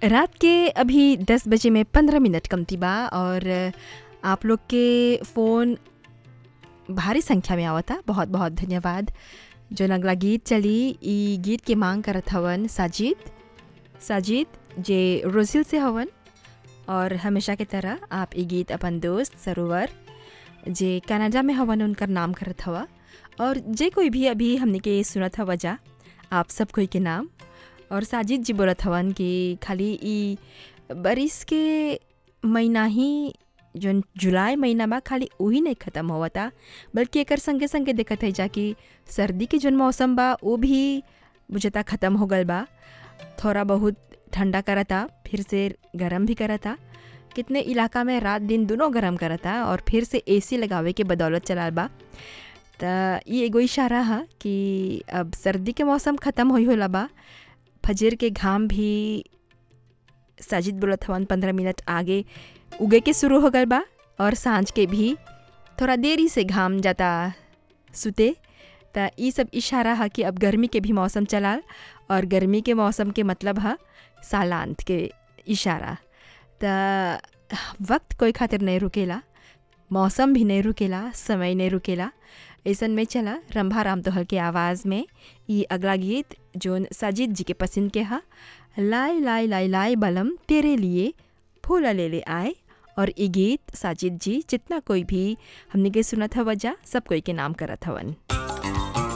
रात के अभी 10 बजे में 15 मिनट कमती बा और आप लोग के फ़ोन भारी संख्या में आवता बहुत बहुत धन्यवाद जो अगला गीत चली ई गीत के मांग करत हवन साजिद साजिद जे रोजिल से हवन और हमेशा की तरह आप ई गीत अपन दोस्त सरोवर जे कनाडा में हवन उनकर नाम करत हवा और जे कोई भी अभी हमने के सुनत हवा जा आप सब कोई के नाम और साजिद जी बोलत हवन कि खाली ई बारिश के महीना ही जौन जुलाई महीना बा खाली वही नहीं ख़त्म होवता बल्कि एकर संगे संगे देखत है जा कि सर्दी के जौन मौसम बा वो भी बुझता ख़त्म हो गल बा थोड़ा बहुत ठंडा करता फिर से गरम भी करता कितने इलाका में रात दिन दोनों गरम करता और फिर से एसी लगावे के बदौलत चलाल बा त ये एगो इशारा है कि अब सर्दी के मौसम ख़त्म होई होला बा फजर के घाम भी साजिद बोलत हवन पंद्रह मिनट आगे उगे के शुरू हो गल बा और सांझ के भी थोड़ा देरी से घाम जाता सुते त ई सब इशारा है कि अब गर्मी के भी मौसम चलाल और गर्मी के मौसम के मतलब है सालांत के इशारा त वक्त कोई खातिर नहीं रुकेला मौसम भी नहीं रुकेला समय नहीं रुकेला ऐसन में चला रंभा राम तोहल के आवाज़ में ये अगला गीत जोन साजिद जी के पसंद के हा लाई लाई लाई लाई बलम तेरे लिए फूल ले ले आए और ये गीत साजिद जी जितना कोई भी हमने के सुनत हवा जा सब कोई के नाम करत हवन